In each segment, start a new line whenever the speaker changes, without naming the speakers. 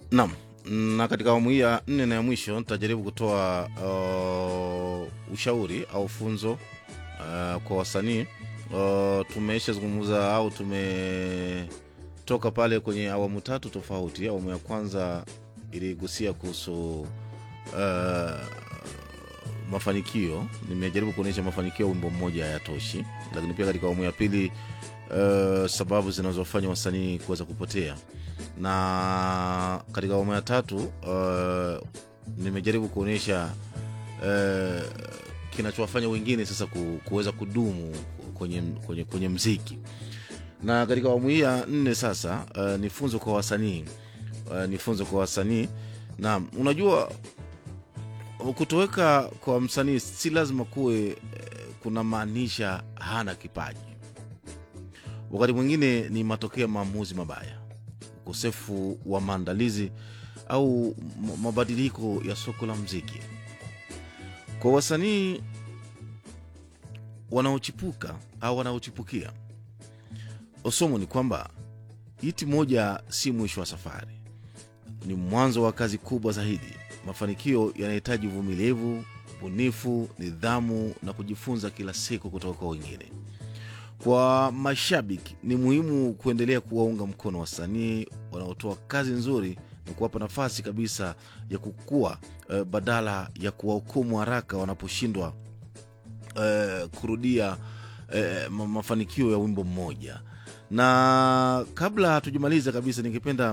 Naam, na katika awamu hii ya nne na ya mwisho nitajaribu kutoa uh, ushauri au funzo uh, kwa wasanii uh, tumeisha zungumza au tumetoka pale kwenye awamu tatu tofauti. Awamu ya kwanza iligusia kuhusu uh, mafanikio. Nimejaribu kuonyesha mafanikio ya wimbo mmoja hayatoshi, lakini pia katika awamu ya pili uh, sababu zinazofanya wasanii kuweza kupotea na katika awamu ya tatu uh, nimejaribu kuonyesha uh, kinachowafanya wengine sasa ku, kuweza kudumu kwenye, kwenye, kwenye mziki na katika awamu hii ya nne sasa uh, ni funzo kwa wasanii uh, ni funzo kwa wasanii na unajua kutoweka kwa msanii si lazima kuwe uh, kuna maanisha hana kipaji wakati mwingine ni matokeo ya maamuzi mabaya ukosefu wa maandalizi au m- mabadiliko ya soko la mziki kwa wasanii wanaochipuka au wanaochipukia somo ni kwamba hiti moja si mwisho wa safari ni mwanzo wa kazi kubwa zaidi mafanikio yanahitaji uvumilivu ubunifu nidhamu na kujifunza kila siku kutoka kwa wengine kwa mashabiki ni muhimu kuendelea kuwaunga mkono wasanii wanaotoa kazi nzuri na kuwapa nafasi kabisa ya kukua uh, badala ya kuwahukumu haraka wanaposhindwa uh, kurudia uh, ma- mafanikio ya wimbo mmoja na kabla hatujamaliza kabisa ningependa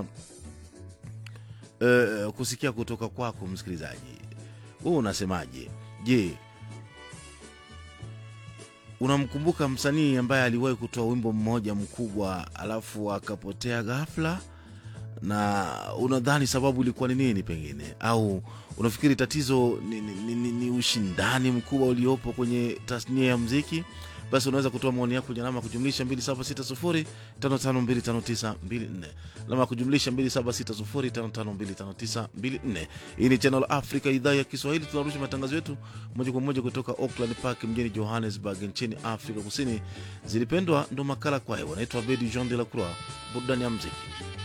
uh, kusikia kutoka kwako msikilizaji huu unasemaje je unamkumbuka msanii ambaye aliwahi kutoa wimbo mmoja mkubwa alafu akapotea ghafla na unadhani sababu ilikuwa ni nini pengine au unafikiri tatizo ni, ni, ni, ni, ni ushindani mkubwa uliopo kwenye tasnia ya mziki basi unaweza kutoa maoni yako kwenye alama ya kujumlisha 276055259254 alama ya kujumlisha 276055259254 hii ni channel africa idhaa ya kiswahili tunarusha matangazo yetu moja kwa moja kutoka auckland park mjini johannesburg nchini afrika kusini zilipendwa ndo makala kwayo wanaitwa bedi jean de la croix burudani ya mziki